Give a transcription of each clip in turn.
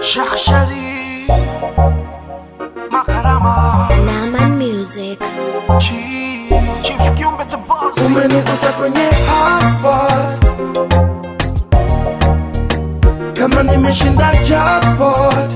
Sheikh Sharif Makarama Naman Music. Chief Chief Kiumbe the boss umenigusa kwenye hotspot kama nimeshinda jackpot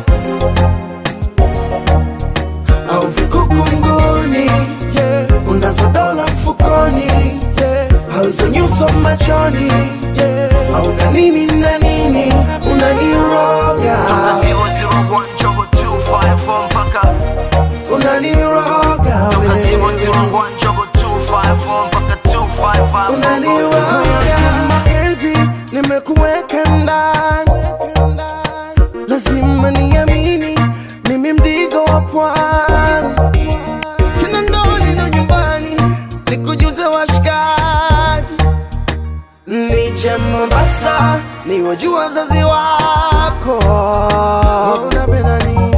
au vikukunguni yeah. unazo dola mfukoni yeah. auzo nyuso machoni yeah. au na nini na nini unaniroga Zero zero one jogo two five four mpaka unaniroga Toka zero wewe. zero one jogo two five four mpaka two five five unaniwaga mapenzi nimekuweka ndani lazima niamini mimi mdigo wa pwani kina ndoni na nyumbani nikujuze washikaji nije mombasa niwajua wazazi wako unapenda nini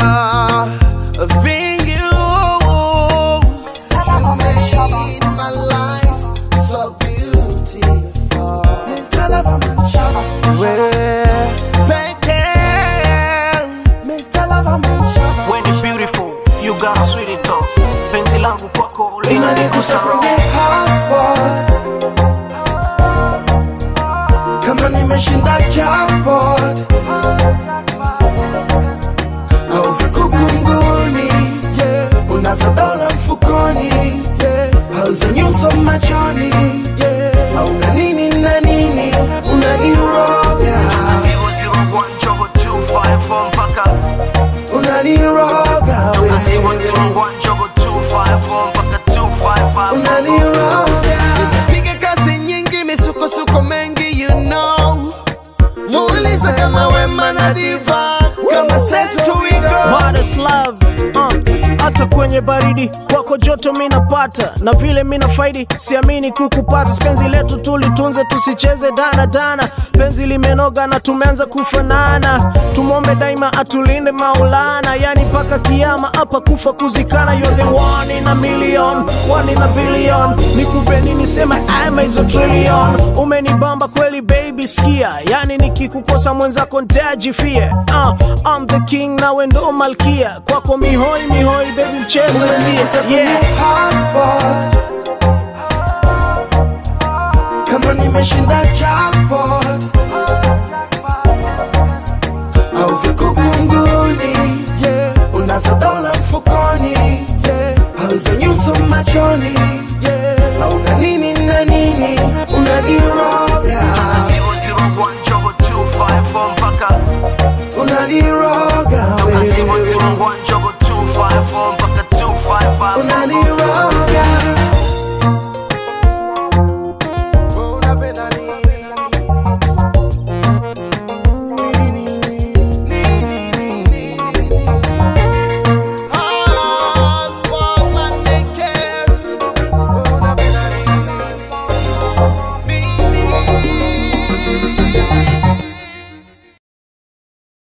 Loving you You made my life so beautiful. Mr. Loverman Shop. Wewe pekee. Mr. Loverman Shop. When you beautiful you got a sweet talk Penzi langu kwako Unanigusa kwenye hotspot. Kama nimeshinda jackpot au vikukunguni yeah. unazo dola mfukoni yeah. auzo nyuso machoni yeah. au na nini na nini unaniroga Zero zero one jogo two five four mpaka unaniroga Toka zero wewe. zero one jogo two five four mpaka two five five unaniroga piga kazi nyingi misukosuko mengi you know muuliza kama wema na diva kama setu wigo Modest love uh, hata kwenye baridi kwako joto mi napata na vile mi nafaidi siamini kukupata penzi letu tulitunze tusicheze dana dana penzi limenoga na tumeanza kufanana tumwombe daima atulinde maulana yani mpaka kiama hapa kufa kuzikana you're the one in a million one in a billion nikupe nini sema ama hizo trillion umenibamba kweli baby skia yani nikikukosa mwenzako ntajifia uh, I'm the king nawe ndo malkia kwako mihoi mihoi baby mchezo sia yeah. hotspot kama nimeshinda jackpot au vikukunguni yeah. unazo dola mfukoni yeah. auzo nyuso machoni yeah. au na nini na nini unaniroga Zero zero one jogo two five four mpaka unaniroga